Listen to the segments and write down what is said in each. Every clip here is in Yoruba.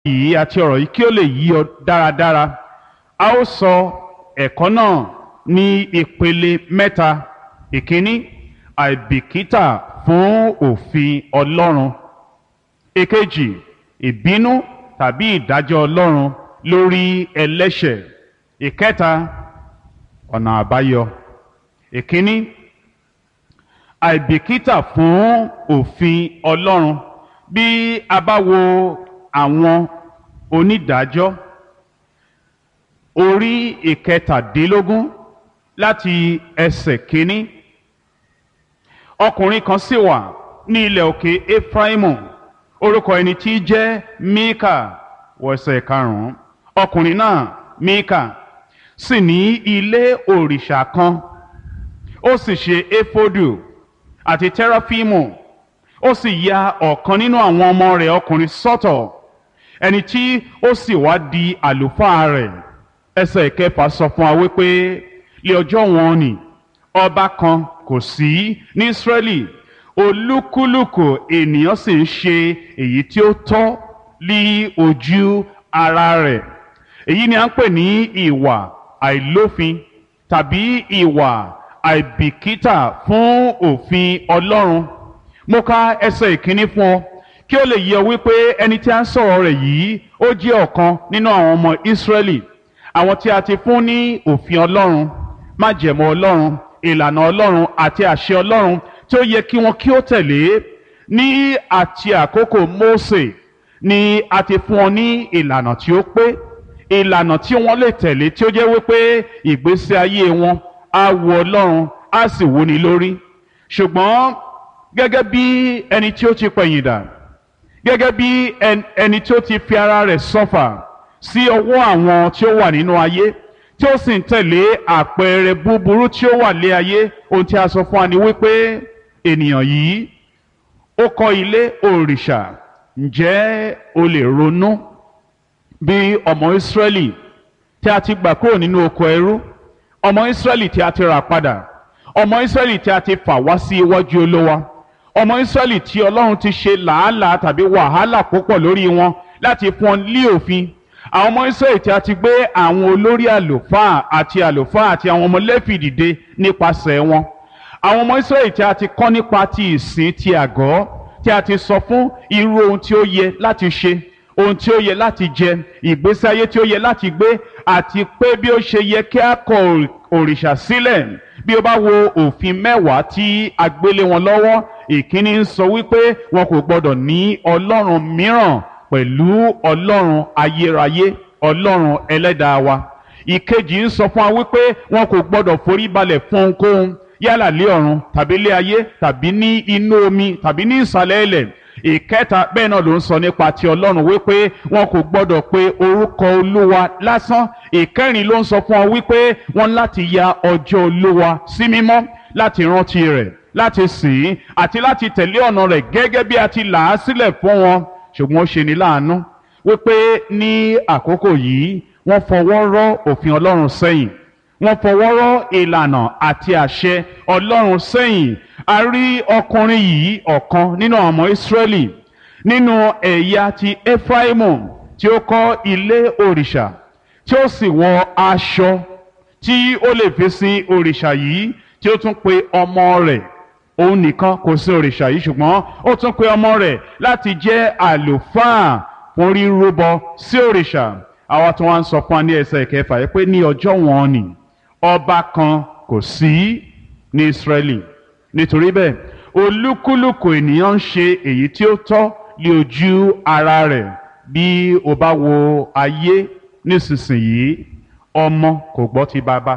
yìí àti ọ̀rọ̀ yìí kí ó lè yí ọ dáradára a ó sọ ẹ̀kọ́ náà ní ìpele mẹ́ta ìkíní àìbìkítà fún òfin ọlọ́run èkejì ìbínú tàbí ìdájọ́ ọlọ́run lórí ẹlẹ́ṣẹ̀ ìkẹta ọ̀nà àbáyọ ìkíní àìbìkítà fún òfin ọlọ́run bí a bá wo àwọn onídàájọ́ orí ìkẹtàdínlógún láti ẹsẹ̀ kínní ọkùnrin kan sì wà ní ilẹ̀ òkè efraimu orúkọ ẹni tí í jẹ́ mika wọ̀sẹ̀ karùn-ún ọkùnrin náà mika sì ní ilé òrìṣà kan ó sì ṣe éfódù àti tẹ́ráfímù ó sì ya ọ̀kan nínú àwọn ọmọ rẹ̀ ọkùnrin sọ́tọ̀ ẹni tí ó sì wá di àlùfáà rẹ̀ ẹsẹ̀ ìkẹfà sọ fún wa wípé lé ọjọ́ wọn ni ọba kan kò sí ní Ísírẹ́lì olúkúlùkù ènìyàn sì ń ṣe èyí tí ó tọ́ ní ojú ara rẹ̀ èyí ni à ń pè ní ìwà àìlófin tàbí ìwà àìbìkítà fún òfin Ọlọ́run mo ka ẹsẹ̀ ìkíní fún ọ kí ó lè yé ọ wípé ẹni tí a ń sọ̀rọ̀ rẹ̀ yìí ó jẹ́ ọ̀kan nínú àwọn ọmọ Ísírẹ́lì àwọn tí a ti fún ní òfin Ọlọ́run májẹ̀mọ́ Ọlọ́run ìlànà Ọlọ́run àti àṣẹ Ọlọ́run tí ó yẹ kí wọn kí ó tẹ̀lé ní àti àkókò Mósè ni a ti fún ọ ní ìlànà tí ó pé ìlànà tí wọ́n lè tẹ̀lé tí ó jẹ́ wípé ìgbésí ayé wọn á wu Ọlọ́run á sì wúni lórí ṣùgbọ́n gẹ́gẹ́ bí ẹni tí ó ti pẹ̀yìn dà gẹ́gẹ́ bí ẹni tí ó ti fi ara rẹ̀ sọ́fà sí ọwọ́ àwọn tí ó wà nínú ayé tí ó sì ń tẹ̀lé àpẹẹrẹ búburú tí ó wà lé ayé ohun tí a sọ fún wa ni wípé ènìyàn yìí ó kọ́ ilé òrìṣà ǹjẹ́ o lè ronú bí ọmọ Ísírẹ́lì tí a ti gbà kúrò nínú oko ẹrú ọmọ Ísírẹ́lì tí a ti rà padà ọmọ Ísírẹ́lì tí a ti fà wá sí iwájú Olúwa ọmọ Ísírẹ́lì tí Ọlọ́run ti ṣe làálàá tàbí wàhálà púpọ̀ lórí wọn láti fún ọ lé òfin àwọn ọmọ Ísírẹ́lì tí a ti gbé àwọn olórí àlùfáà àti àlùfáà àti àwọn ọmọ Léfì dìde nípasẹ̀ wọn àwọn ọmọ Ísírẹ́lì tí a ti kọ́ nípa ti ìsìn ti àgọ́ tí a ti sọ fún irú ohun tí ó yẹ láti ṣe ohun tí ó yẹ láti jẹ ìgbésí ayé tí ó yẹ láti gbé àti pé bí ó ṣe yẹ kí a kọ òrìṣà sílẹ̀ bí ó bá wo òfin mẹ́wàá tí a gbélé wọn lọ́wọ́ ìkíní ń sọ wípé wọn kò gbọdọ̀ ní ọlọ́run mìíràn pẹ̀lú ọlọ́run ayérayé ọlọ́run ẹlẹ́dàá wa ìkejì ń sọ fún wa wípé wọn kò gbọdọ̀ forí balẹ̀ fún ohunkóhun yálà lé ọ̀run tàbí lé ayé tàbí ní inú omi tàbí ní ìsàlẹ̀ ilẹ̀ ìkẹta bẹ́ẹ̀ náà ló ń sọ nípa ti ọlọ́run wípé wọn kò gbọdọ̀ pé orúkọ olúwa lásán ìkẹrin ló ń sọ fún ọ wípé wọn láti ya ọjọ́ olúwa sí mímọ́ láti rántí rẹ̀ láti sìn ín àti láti tẹ̀lé ọ̀nà rẹ̀ gẹ́gẹ́ bí a ti là á sílẹ̀ fún wọn ṣùgbọ́n ó ṣe ní láàánú wípé ní àkókò yìí wọ́n fọwọ́ rọ́ òfin ọlọ́run sẹ́yìn wọ́n fọwọ́ rọ́ ìlànà àti àṣẹ ọlọ́run sẹ́yìn a rí ọkùnrin yìí ọ̀kan nínú àwọn ọmọ ìsírẹ́lì nínú ẹ̀yà ti efraimu tí ó kọ́ ilé òrìṣà tí ó sì wọ aṣọ tí ó lè fi sin òrìṣà yìí tí ó tún pe ọmọ rẹ̀ òun nìkan kò sí òrìṣà yìí ṣùgbọ́n ó tún pe ọmọ rẹ̀ láti jẹ́ àlùfáà fún rírúbọ sí òrìṣà àwa tí wọ́n ń sọ fún wa ní ẹsẹ̀ ìkẹfà yìí pé ní ọjọ́ wọn ni ọba kan kò sí ní Ísírẹ́lì nítorí bẹ́ẹ̀ olúkúlùkù ènìyàn ń ṣe èyí tí ó tọ́ lé ojú ara rẹ̀ bí o bá wo ayé nísinsìnyí ọmọ kò gbọ́ ti bàbá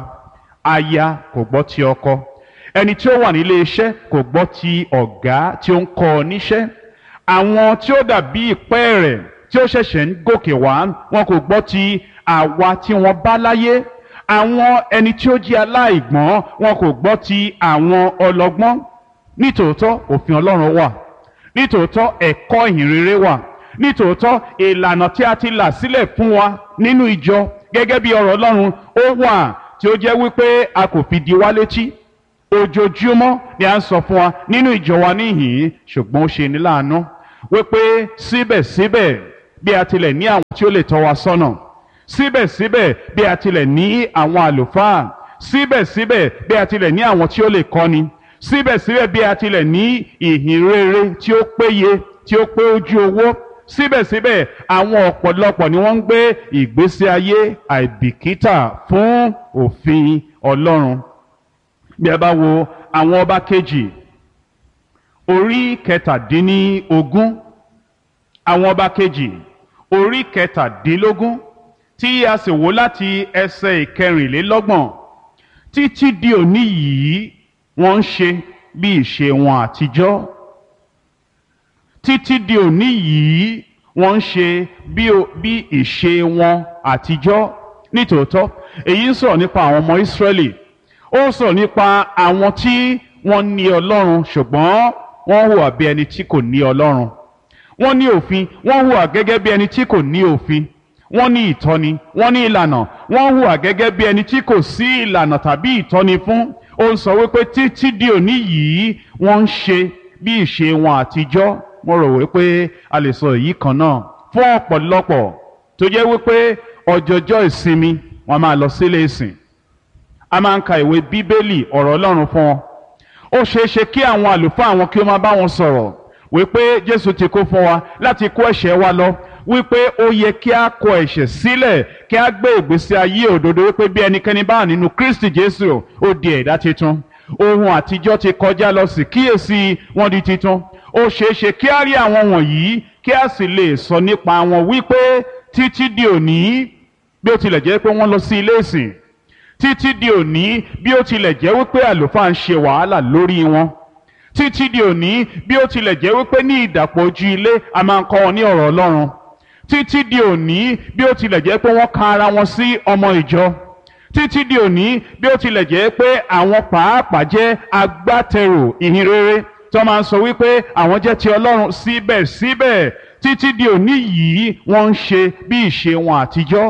aya kò gbọ́ ti ọkọ ẹni tí ó wà nílé iṣẹ́ kò gbọ́ ti ọ̀gá tí ó ń kọ́ ọ níṣẹ́ àwọn tí ó dàbí ìpẹ́ rẹ̀ tí ó ṣẹ̀ṣẹ̀ ń gòkè wá wọn kò gbọ́ ti àwa tí wọ́n bá láyé àwọn ẹni tí ó jẹ́ aláìgbọ́n wọn kò gbọ́ ti àwọn ọlọ́gbọ́n nítòótọ́ òfin Ọlọ́run wà nítòótọ́ ẹ̀kọ́ ìhìnrere wà nítòótọ́ ìlànà tí a ti là sílẹ̀ fún wa nínú ìjọ gẹ́gẹ́ bí ọ̀rọ̀ Ọlọ́run ó wà tí ó jẹ́ wípé a kò fi di wá létí ojoojúmọ́ ni a ń sọ fún wa nínú ìjọ wa níhìn-ín ṣùgbọ́n ó ṣe ní láàánú wípé síbẹ̀síbẹ̀ bí a tilẹ̀ ní àwọn tí ó lè tọ́ wa sọ́nà síbẹ̀síbẹ̀ bí a tilẹ̀ ní àwọn àlùfáà síbẹ̀síbẹ̀ bí a tilẹ̀ ní àwọn tí ó lè kọ́ni síbẹ̀síbẹ̀ bí a tilẹ̀ ní ìhìn rere tí ó péye tí ó pé ojú owó síbẹ̀síbẹ̀ àwọn ọ̀pọ̀lọpọ̀ ni wọ́n ń gbé ìgbésí ayé àìbìkítà fún òfin Ọlọ́run bí a bá wo àwọn ọba kejì orí kẹtàdínní-ogún àwọn ọba kejì orí kẹtàdínlógún tí a sì wò láti ẹsẹ̀ ìkẹrìnlélọ́gbọ̀n títí di òní yìí wọ́n ń ṣe bí ìṣe wọn àtijọ́ títí di òní yìí wọ́n ń ṣe bí o- bí ìṣe wọn àtijọ́ nítòótọ́ èyí ń sọ̀rọ̀ nípa àwọn ọmọ Ísírẹ́lì ó ń sọ̀rọ̀ nípa àwọn tí wọ́n ní Ọlọ́run ṣùgbọ́n wọ́n hùwà bí ẹni tí kò ní Ọlọ́run wọ́n ní òfin wọ́n hùwà gẹ́gẹ́ bí ẹni tí kò ní òfin wọ́n ní ìtọ́ni wọ́n ní ìlànà wọ́n hùwà gẹ́gẹ́ bí ẹni tí kò sí ìlànà tàbí ìtọ́ni fún ó ń sọ wípé títí di òní yìí wọ́n ń ṣe bí ìṣe wọn àtijọ́ mo rò wípé a lè sọ èyí kan náà fún ọ̀pọ̀lọpọ̀ tó jẹ́ wípé ọjọ́jọ́ ìsinmi wọ́n máa lọ sílé ìsìn a máa ń ka ìwé bíbélì ọ̀rọ̀ Ọlọ́run fún wọn ó ṣeé ṣe kí àwọn àlùfáà àwọn kí ó máa bá wọn sọ̀rọ̀ wípé Jésù ti kó fún wa láti kó ẹ̀ṣẹ̀ wa lọ wípé ó yẹ kí a kọ ẹ̀ṣẹ̀ sílẹ̀ kí a gbé ìgbésí ayé òdodo wípé bí ẹnikẹ́ni bá wà nínú Kristi Jésù ó di ẹ̀dá tuntun ohun àtijọ́ ti kọjá lọ sí kíyèsí wọn di tuntun ó ṣeé ṣe kí a rí àwọn wọ̀nyí kí a sì lè sọ nípa wọn wípé títí di òní bí ó tilẹ̀ jẹ́ pé wọ́n lọ sí ilé ìsìn títí di òní bí ó tilẹ̀ jẹ́ wípé àlùfáà ń ṣe wàhálà lórí wọn títí di òní bí ó tilẹ̀ jẹ́ wípé ní ìdàpọ̀ ojú ilé a máa ń kọ́ wọn ní ọ̀rọ̀ Ọlọ́run títí di òní bí ó tilẹ̀ jẹ́ pé wọ́n ka ara wọn sí ọmọ ìjọ títí di òní bí ó tilẹ̀ jẹ́ pé àwọn pàápàá jẹ́ agbátẹrù ìhìn rere tí wọ́n máa ń sọ wípé àwọn jẹ́ ti Ọlọ́run síbẹ̀síbẹ̀ títí di òní yìí wọ́n ń ṣe bí ìṣe wọn àtijọ́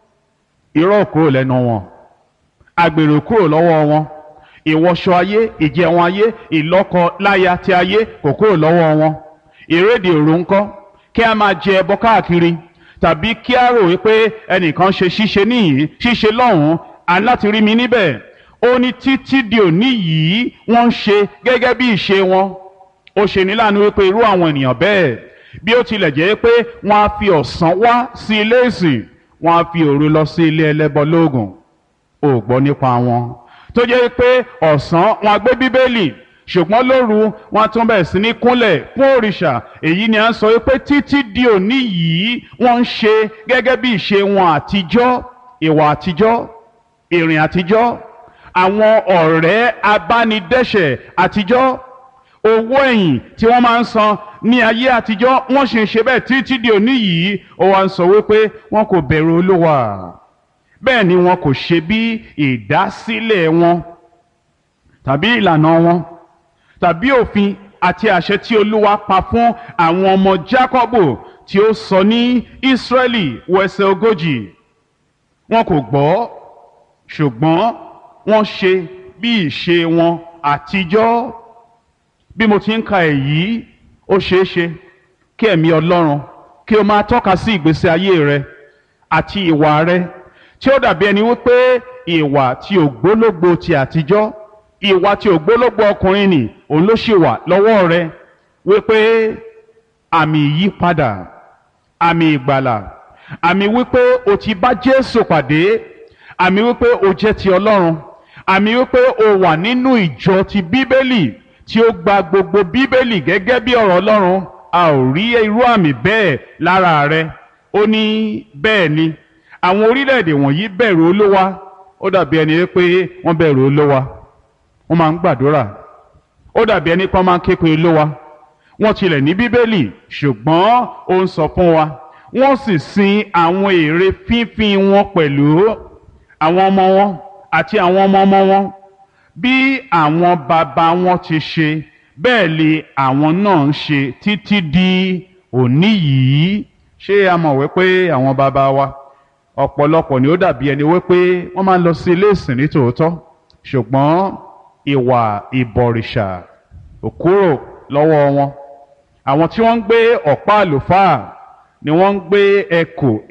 irọ́ kúrò lẹ́nu wọn àgbèrò kúrò lọ́wọ́ wọn ìwọṣọ ayé ìjẹun ayé ìlọ́kọ láya ti ayé kò kúrò lọ́wọ́ wọn ìrédè òru ńkọ́ kí a máa jẹ ẹbọ káàkiri tàbí kí a rò wípé ẹnìkan ṣe ṣíṣe níyìí ṣíṣe lọ́hùn-ún aláti rí mi níbẹ̀ ó ní títí di òní yìí wọ́n ń ṣe gẹ́gẹ́ bí ìṣe wọn ó ṣe ní láàánú wípé irú àwọn ènìyàn bẹ́ẹ̀ bí ó tilẹ̀ jẹ́ pé wọ́n á fi ọ̀sán wá sí ilé ìsìn wọ́n á fi òru lọ sí ilé ẹlẹ́bọ lóògùn ò gbọ́ nípa wọn tó jẹ́ pé ọ̀sán wọn á gbé bíbélì ṣùgbọ́n lóru wọn á tún bẹ̀rẹ̀ sí ní kúnlẹ̀ fún òrìṣà èyí ni à ń sọ pé títí di òní yìí wọ́n ń ṣe gẹ́gẹ́ bí ìṣe wọn àtijọ́ ìwà àtijọ́ ìrìn àtijọ́ àwọn ọ̀rẹ́ abánidẹ́ṣẹ̀ àtijọ́ owó ẹ̀yìn tí wọ́n máa ń san ní ayé àtijọ́ wọ́n sì ń ṣe bẹ́ẹ̀ títí di òní yìí ó wá ń sọ wípé wọn kò bẹ̀rù olúwa bẹ́ẹ̀ ni wọn kò ṣe bí ìdásílẹ̀ wọn tàbí ìlànà wọn tàbí òfin àti àṣẹ tí olúwa pa fún àwọn ọmọ Jákọ́bù tí ó sọ ní Ísírẹ́lì wẹsẹ̀ ogójì wọn kò gbọ́ ṣùgbọ́n wọ́n ṣe bí ìṣe wọn àtijọ́ bí mo ti ń ka èyí ó ṣeé ṣe kí ẹ̀mí Ọlọ́run kí o máa tọ́ka sí ìgbésí ayé rẹ àti ìwà rẹ tí ó dàbí ẹni wípé ìwà tí ògbólógbò ti àtijọ́ ìwà tí ògbólógbò ọkùnrin nì òun ló ṣì wà lọ́wọ́ rẹ wípé àmì ìyípadà àmì ìgbàlà àmì wípé o ti bá Jésù pàdé àmì wípé o jẹ́ ti Ọlọ́run àmì wípé o wà nínú ìjọ ti Bíbélì tí ó gba gbogbo Bíbélì gẹ́gẹ́ bí ọ̀rọ̀ Ọlọ́run a ò rí irú àmì bẹ́ẹ̀ lára rẹ ó ní bẹ́ẹ̀ ni àwọn orílẹ̀-èdè wọ̀nyí bẹ̀rù Olúwa ó dàbí ẹni pé wọ́n bẹ̀rù Olúwa wọ́n máa ń gbàdúrà ó dàbí ẹni pé wọ́n máa ń ké pe Olúwa wọ́n tilẹ̀ ní Bíbélì ṣùgbọ́n ó ń sọ fún wa wọ́n sì sin àwọn ère fífín wọn pẹ̀lú àwọn ọmọ wọn àti àwọn ọmọ ọmọ wọn bí àwọn bàbá wọn ti ṣe bẹ́ẹ̀ lè àwọn náà ń ṣe títí di òní yìí ṣé a mọ̀ wípé àwọn bàbá wa ọ̀pọ̀lọpọ̀ ni ó dàbí ẹni wípé wọ́n máa ń lọ sí ilé ìsìn ní tòótọ́ ṣùgbọ́n ìwà ìbọ̀rìṣà ò kúrò lọ́wọ́ wọn àwọn tí wọ́n ń gbé ọ̀pá àlùfáà ni wọ́n ń gbé ẹ̀kọ́